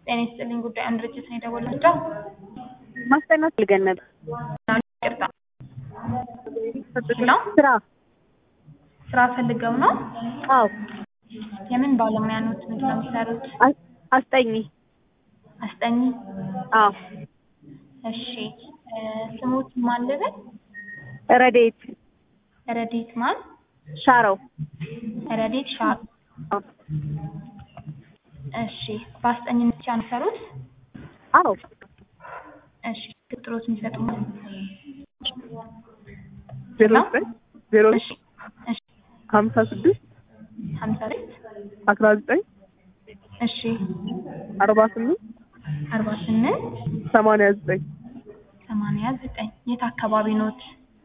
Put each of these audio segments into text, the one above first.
ጤና ይስጥልኝ ጉዳይ አንድ ድርጅት ነው የደወላቸው። ማስጠናት ፈልገን ነበር። ይቅርታ ነው ስራ ስራ ፈልገው ነው። አዎ የምን ባለሙያ ኖት? ምንድን ነው የሚሰሩት? አስ- አስጠኝ አስጠኝ። አዎ እሺ እ ስሙት ማን ልበል? ረዴት ረዴት ማን? ሻረው ረዴት ሻር። አዎ እሺ በአስጠኝነት ብቻ ነው የሚሰሩት? አዎ እሺ ቅጥሮት የሚሰጡ ዜሮ ዘጠኝ ዜሮ እሺ እሺ ሀምሳ ስድስት ሀምሳ ሁለት አስራ ዘጠኝ እሺ አርባ ስምንት አርባ ስምንት ሰማንያ ዘጠኝ ሰማንያ ዘጠኝ የት አካባቢ ኖት?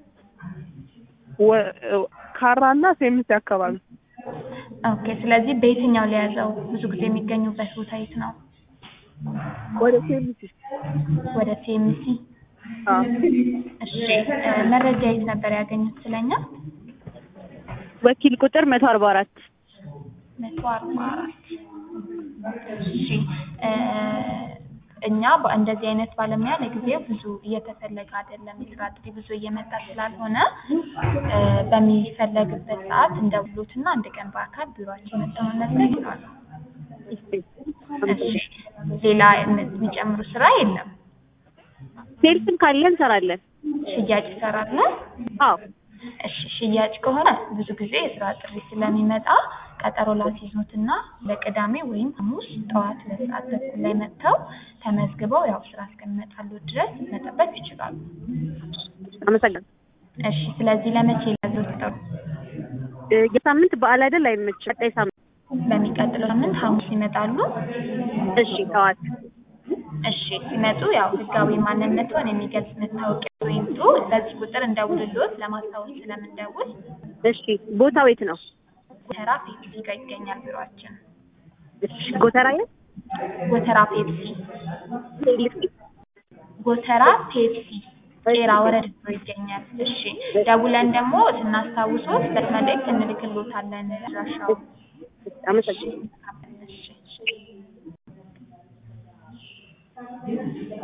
ወ- ካራና ሴምሴ አካባቢ ኦኬ ስለዚህ በየትኛው ሊያዘው? ብዙ ጊዜ የሚገኙበት ቦታ የት ነው? ወደ ሴምሴ ወደ ቲኤምሲ። አዎ እሺ እ መረጃ የት ነበር ያገኙት ስለኛ? ወኪል ቁጥር መቶ አርባ አራት መቶ አርባ አራት እሺ እ እኛ በ- እንደዚህ አይነት ባለሙያ ለጊዜው ብዙ እየተፈለገ አይደለም። የስራ ጥሪ ብዙ እየመጣ ስላልሆነ እ በሚፈለግበት ሰዓት እንደውሉትና አንድ ቀን በአካል ቢሮአችን መጥተው መመዝገብ ይችላሉ። እሺ ሌላ የሚጨምሩ ስራ የለም። ሴልስም ካለ እንሰራለን። ሽያጭ ይሰራሉ። አዎ እሺ ሽያጭ ከሆነ ብዙ ጊዜ የስራ ጥሪ ስለሚመጣ ቀጠሮ ላስይዙትና ለቅዳሜ ወይም ሐሙስ ጠዋት ሁለት ሰዓት ተኩል ላይ መጥተው ተመዝግበው ያው ስራ እስከሚመጣሉ ድረስ መጠበቅ ይችላሉ። አመሰግናለሁ። እሺ ስለዚህ ለመቼ ላዘው ትጠሩ? እ የሳምንት በዓል አይደል? አይመችም። ቀጣይ ሳምንት በሚቀጥለው ሳምንት ሐሙስ ይመጣሉ። እሺ ጠዋት እሺ ሲመጡ ያው ህጋዊ ማንነቱን የሚገልጽ መታወቂያ ይምጡ። በዚህ ቁጥር እንደውልሎት ለማስታወስ ስለምንደውል እሺ ቦታው የት ነው? ጎተራ ፔፕሲ ጋር ይገኛል ቢሮአችን። እሺ ጎተራ የት? ጎተራ ፔፕሲ ሴልስ ጎተራ ፔፕሲ ቄራ ወረድ ብሎ ይገኛል። እሺ ደውለን ደግሞ ስናስታውሶት በመልእክት እንልክሎታለን አድራሻው። አመሰግናለሁ። እሺ